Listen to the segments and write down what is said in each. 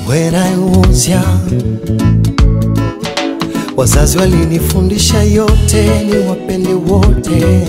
When I was young, wazazi walinifundisha yote ni wapende wote.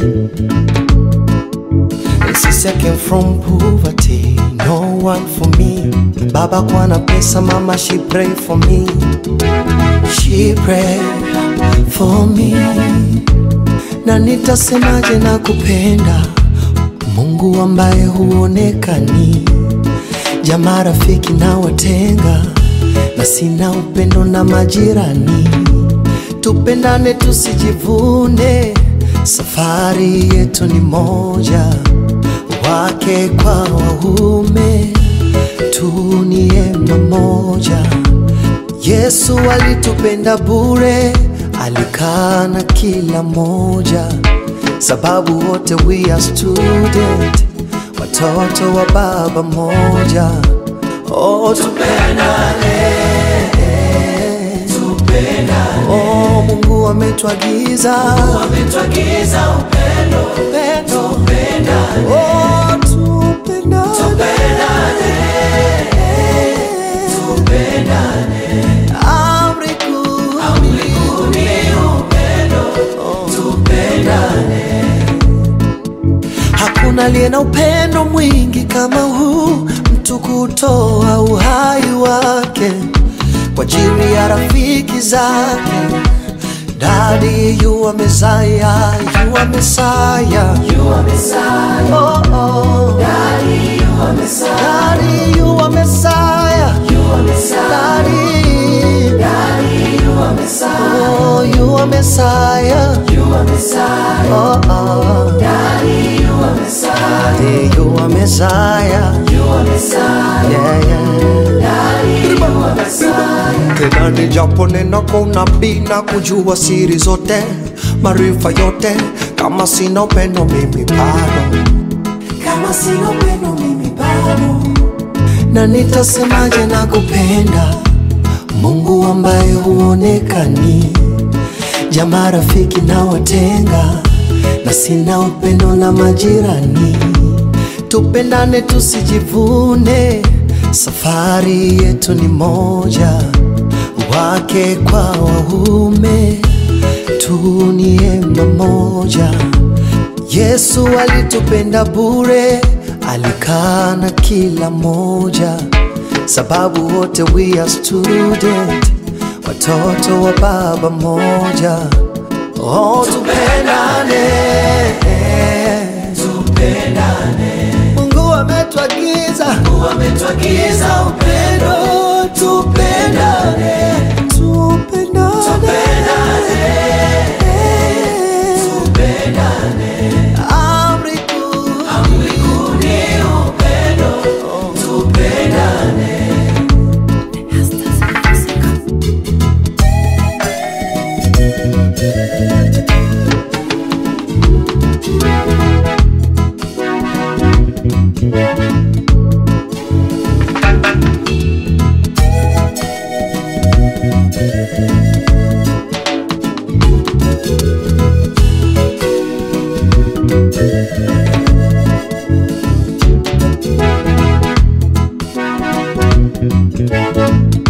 Since I came from poverty, no one for me. Baba kwa na pesa, mama she pray for me. She pray for me. Na nitasemaje na kupenda Mungu ambaye huonekani, jamaa rafiki na watenga, na sina upendo na majirani. Tupendane tusijivune, safari yetu ni moja, wake kwa waume, tu ni ema moja. Yesu alitupenda bure, alikaa na kila moja, sababu wote we are student, watoto wa baba moja. Oh, tupendane, oh, Mungu ametuagiza Ametuagiza upendo, upendo, tupendane, oh, tupendane, tupendane. amri kuu Amri kuu ni upendo, tupendane. Hakuna aliye na upendo mwingi kama huu, mtu kutoa uhai wake kwa ajili ya rafiki zake. Daddy, you are Messiah, you are Messiah. You are Messiah, Oh, oh. Daddy, you are Messiah, Daddy, you are Messiah. you are Messiah, Daddy, Daddy, you are Messiah, oh, you are Messiah. you are Messiah, Oh, oh. Daddy, you are Messiah, Daddy, you are Messiah. you are Messiah, Yeah, yeah. Daddy, you are Messiah. tena ni japo nena kwa unabii na kujua siri zote maarifa yote kama sina upendo mimi bado Kama sina upendo mimi bado na nitasemaje na kupenda mungu ambaye huonekani jamaa rafiki na watenga na sina upendo na majirani tupendane tusijivune safari yetu ni moja wake kwa waume tu ni ema moja Yesu alitupenda bure, alikaa na kila moja, sababu wote we are student, watoto wa baba moja. Oh, tupendane, tupendane, Mungu ametuagiza Mungu ametuagiza upendo, tupendane, tupendane, tupendane. amri kuu Amri kuu ni upendo, tupendane. Thank